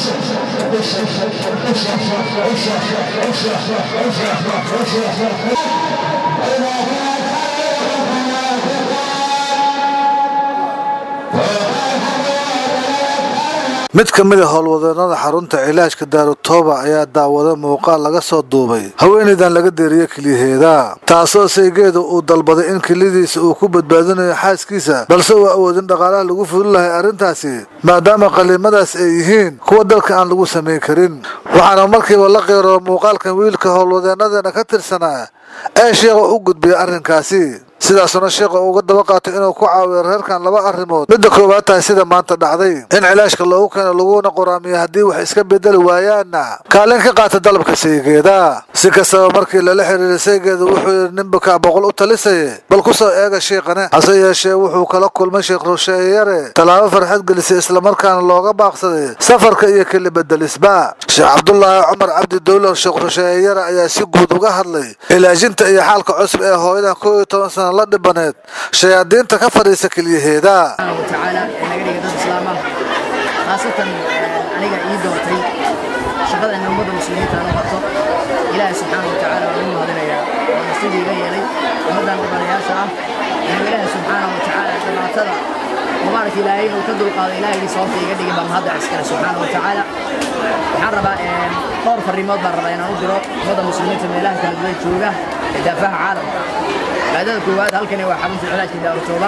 mid ka mid a howlwadeennada xarunta cilaajka daarutooba ayaa daawaday muuqaal laga soo duubay haweenaydan laga deeriye keliyaheeda taasoo saygeeda uu dalbaday in kelidiisa uu ku badbaadinayo xaaskiisa balse uu awoodin dhaqaalaha lagu fuli lahay arrintaasi maadaama qaliimadaas ay yihiin kuwa dalka aan lagu samayn karin waxaana markiiba la qeyroo muuqaalkan wiilka howlwadeennadeena ka tirsanaa ee sheekha u gudbiyay arrinkaasi sidaasuna sheekha uga daba qaatay inuu ku caawiyo reerkan laba arrimood midda koowaad tahay sida maanta dhacday in cilaashka loogu keeno laguna qoraamiyo haddii wax iska bedeli waayaanna kaalin ka qaata dalabka saygeeda si kastaba markii lala xiriiray saygeeda wuxuu yidhi ninbakaa boqol u talisaye bal ku soo eega shiiqane hase yeeshee wuxuu kala kulmay sheekh rusheeyare tallaabo farxad gelisay islamarkaana looga baaqsaday safarka iyo keli bedelisba sheekh cabdulaahi cumar cabdi dowlar sheekh rusheeyare ayaa si guud uga hadlay ilaajinta iyo xaalka cusub ee hooyadan koo iyo toban sana la dhibaneed shayaadiinta ka fadhiisa keliyaheeda watacaala ee naga dhiga dad islaam ah khaasatan aniga ii doortay shaqada in ummadda muslimiinta aan u qabto ilaahay subxaana wa tacaala waan ugu mahadinayaa waana sidii iga yeelay ummaddan dhibanayaasha ah inuu ilaahay subxaana wa tacaala dhibaatada mubaaraka ilaahay inuu ka dulqaado ilaahaygi sababta iga dhigin baa mahadda iskale subxaana wa tacaala waxaan rabaa dhowr farriimood baan rabaa inaan u diro ummadda muslimiinta meelaha kala duwan jooga ee daafaha caalamka maadada koowaad halkani waa xarunta cilaajka daarutooba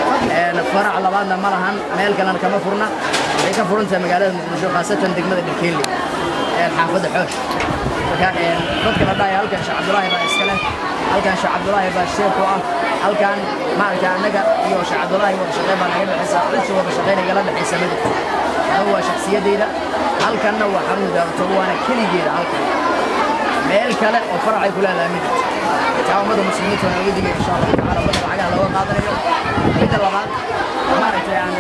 farac labaadna ma lahan meel kalena kama furna waxay ka furan tahay magaalada muqdisho khaasatan degmada dhilkeeli xaafadda xoosh marka dadka la dhahaya halkan sheekh cabdulaahi baa iska leh halkan sheekh cabdulaahi baa sheeku ah halkan maaragta annaga iyo sheekh cabdulaahi wada shaqeyn baa naga dhexaysa cidsi wada shaqeyn igala dhexaysa ma jirto anigu waa shakhsiyadayda halkanna waa xarunta daarutooba waana keligeeda halkan meel kale oo faracay ku leedahay ma jirto taa ummadda muslimiinta waan uga digay insha allahu tacaala ummadda lacagaha looga qaadanayo midda labaad maaragtay aan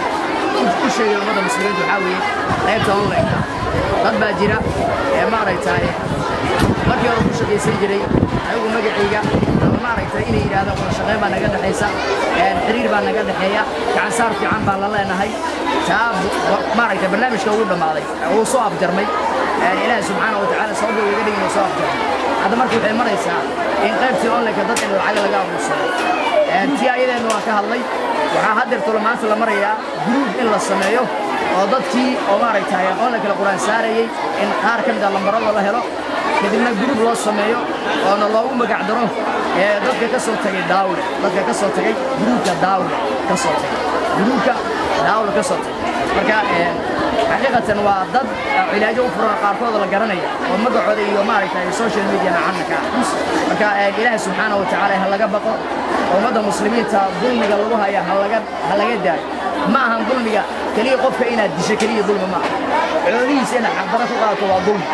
u sheegay ummadda muslimiinta waxaa weeye qaybta online dad baa jira ee maaragtay markii hore ku shaqaysan jiray anigu magacayga ama maaragtay inay yidhahdaan wada shaqayn baa naga dhexaysa xiriir baa naga dhexeeya gacansaar fiican baan la leenahay taa maaragtay barnaamijka ugu dhammaaday wuu soo afjarmay ilaahay subxaana wa tacaala sababta uu iga dhigin soo afjarmay hadda marka waxay maraysaa in qaybtii onlineka dad in lacag laga abuursado tii ayadeenu waan ka hadlay waxaa haddeertolo maanta la marayaa gruub in la sameeyo oo dadkii oo maaragtay onlinka la quraan saarayey in qaar ka mid a lambarada la helo kadibna gruub loo sameeyo oona loogu magac daro dadka ka soo tagay daawle dadka ka soo tagay gruubka daawle ka soo tagay gruubka daawle ka soo tagay marka xaqiiqatan waa dad cilaajo u furan qaarkooda la garanaya oo magacooda iyo maaragtay social media caanka marka ilaahay subxaana wa tacaala ha laga baqo ummadda muslimiinta dulmiga lagu haya ha laga ha laga daayo ma ahan dulmiga keliya qofka inaad disho keliya dulmi ma aha xoolihiisa inaad xaqdara ku qaadato waa dulmi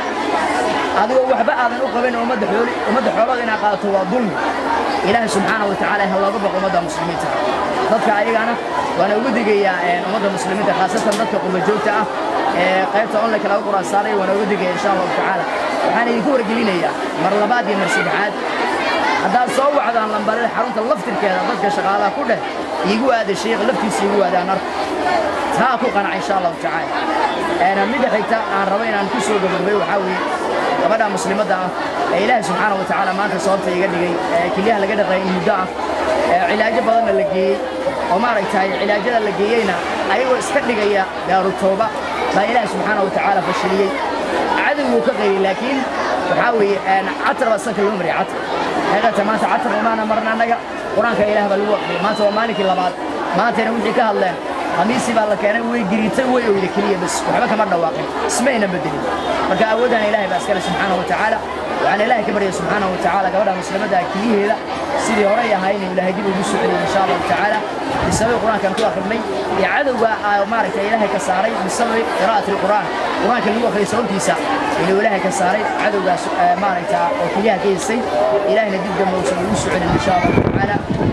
adigoo waxba aadan u qaban ummadda xooli ummadda xoolada inaad qaadato waa dulmi ilaahay subxaana wa tacaala ha looga baqo ummadda muslimiinta dadka ayagana waana ugu digayaa ummadda muslimiinta khaasatan dadka qurba joogta ah ee qaybta onlineka laga quraan saaray waana ugu digaya insha allahu tacaala waxaan idinku wargelinayaa mar labaad iyo mar saddexaad haddaad soo wacdaan lambarada xarunta laftirkeeda dadka shaqaalaha ku dheh iigu aada sheekh laftiisa iigu aadaan arka taa ku qanaca insha allahu tacaala midda xigta aan rabo inaan ku soo gabagabay waxaa weeye gabadha muslimadda ah ee ilaahay subxaana wa tacaala maanta sababta iga dhigay ee kelyaha laga dhaqay in muddo ah ee cilaajo badanna la geeyey oo maaragtay cilaajada la geeyeyna ayagoo iska dhigaya daarutooba baa ilaahay subxaana wa tacaala fashiliyey cadowguu ka qayriyey laakiin waxaa weeye catar baa sanka loo mariyay catar xeeqata maanta catar umaana marna annaga qur-aanka ilaah baa lagu aqriyay maanta waa maalinkii labaad maantayna wixii ka hadleen khamiisii baa la keenay way giriitay way oyda keliya bas waxba kama dhawaaqin ismayna bedelin marka awoodaan ilaahay baa iskale subxaana wa tacaala waxaan ilaahay ka baryay subxaana wa tacaala gabadha muslimadda keliyaheeda sidii horey ahaa inuu ilaahay dib ugu soo celiyay insha allahu tacaala bisababi qur-aankan ku akrinay iyo cadowga maaragtay ilaahay ka saaray bisababi qiraa'ati alqur'aan qur-aanka lagu akhriyay sababtiisa inuu ilaahay ka saaray cadowgaas maaragta oo keliyaha ka haystay ilaahayna dib dambe uusan ugu soo celin insha allahu tacaala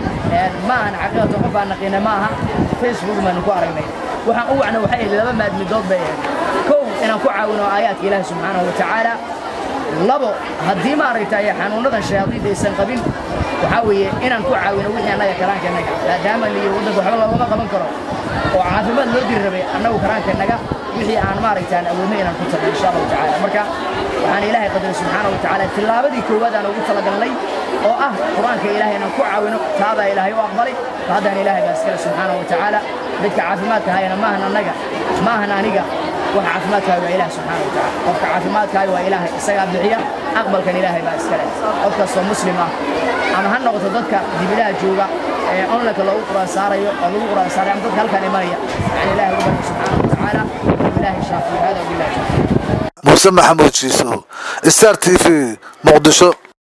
ma ahan xaqiiqatan qof aan naqiina ma aha facebook baanu ku aragnay waxaan u wacna waxay ahayd laba maadmidood bay ahayd kow inaan ku caawino aayaadka ilaahi subxaanahu wa tacaala labo haddii maaragtay xanuunadan shayaadiinta aysan qabin waxaa weeye inaan ku caawino wixii annaga karaankenaga maadaama liyo waddanka waxba loogama qaban karo oo caafimaad loo diri rabay annagu karaankenaga wixii aan maaragta aan awoodno inaan ku tagno insha allahu tacaala marka waxaan ilaahay qadaray subxaana wa tacaala tillaabadii koowaad aan ugu talagalnay oo ah qur-aanka ilaahay inaan ku caawino taadaa ilaahay u aqbalay haddana ilaahay baa iskale subxaana wa tacaala dadka caafimaadka hayana maahan annaga maahan aniga waxa caafimaadkaaga waa ilaah subxaana wa tacaala qofka caafimaadkaaga waa ilaahay isagaa bixiya aqbalkan ilaahay baa iskale qof kastoo muslim ah ama ha noqoto dadka dibidaha jooga ee onlineka loogu quraan saarayo oo lagu quraan saaray ama dadka halkan imanaya yani ilaahay uga baryo subxaana wa tacaala ilaahay shaafiyo hada wabillahi tawfiiq muuse maxamuud jiiso star t v muqdisho